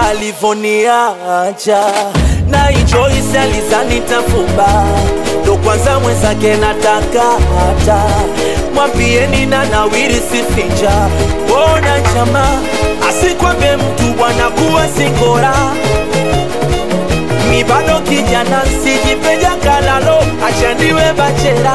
alivoniacha na Joyce alizani tafumba ndo kwanza mwenzake nataka hata mwambieni na nawiri sifinja bona chama asikwambe mtu bwana kuwa singora mi bado kijana sijipeja kalalo achaniwe bachela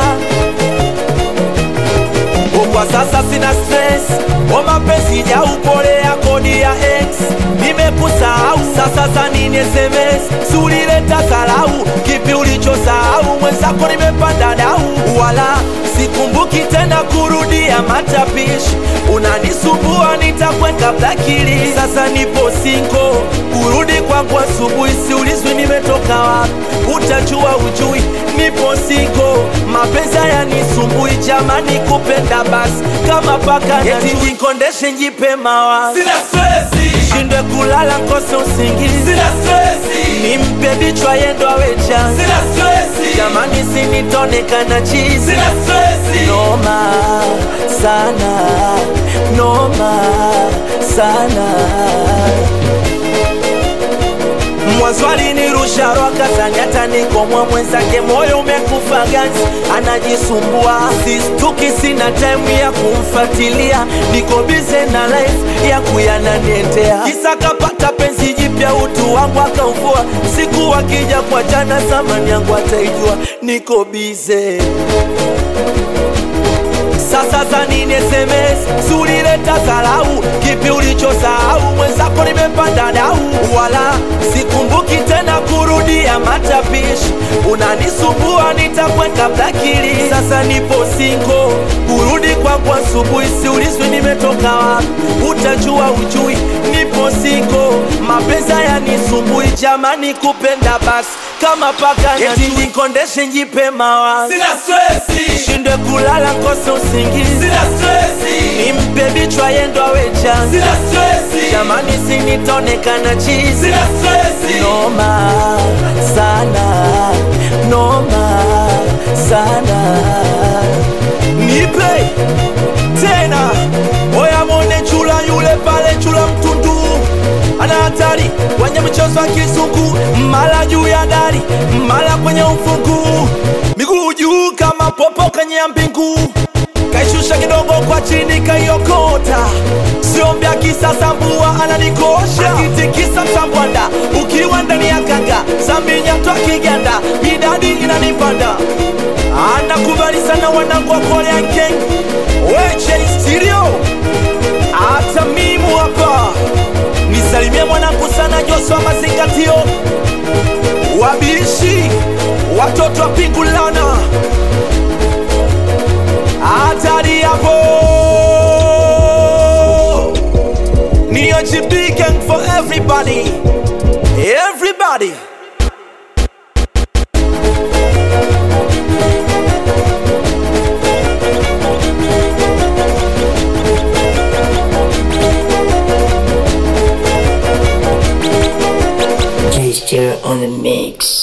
kwa sasa sina stress o mapenzi ya upole ya kodi ya ex nimekusahau sasa za nini sms sulileta salau kipi ulichosahau mwenzako nimepanda dau wala sikumbuki tena kurudia matapishi unanisumbua nitakweka blakili sasa nipo singo kurudi kwangu asubuhi siulizwi nimetoka wapi utajua ujui nipo singo mapenzi hayanisumbui jamani kupenda basi kama paka eti jikondeshe njipe mawazo Sina stresi, shindwe kulala nkose usingizi sina stresi, nimpe bichwa yendo awecha sina stresi, jamani sinitonekana chizi sina stresi. noma sana noma sana mwanzo alinirusha roka zanyata nikomwa mwenzake moyo umekufa ganzi anajisumbua sistuki sina time ya kumfatilia niko bize na life ya kuyananiendea kisa kapata penzi jipya utu wangu akauvua siku akija kwa jana zamani yangu ataijua niko bize sasa za nini sms sulileta salau kipi ulichosahau mwenzako nimepanda dau wala sikumbuki tena kurudia matapishi unanisumbua nitakweka blakili sasa nipo singo kurudi kwangu asubuhi siulizwi nimetoka wapi utajua ujui nipo singo mapenzi hayanisumbui jamani kupenda basi kama paka eti nikondeshe njipe mawazo Sina stresi, shindwe kulala nkose usingizi sina stresi, nimpe bichwa yendo awecha sina stresi, jamani sinitonekana chizi sina stresi. noma sana noma sana nipe tena oya mone chula yule pale chula mtundu ana hatari kwenye mchezo wa kizungu mala juu ya dari mala kwenye ufungu miguu juu kama popo kwenye ya mbingu kaishusha kidogo kwa chini kaiokota siombya kisasa mbua ananikosha akitikisa msambwanda ukiwa ndani ya kanga saminyatwa kiganda midadi inanipanda anakubali sana wanangu wa Korean Gang weche stereo hata mimu hapa nisalimie mwanangu sana Joshua mazingatio wabishi watoto wa pingulana hatari hapo ni OGB gang for everybody everybody J Stereo on the mix.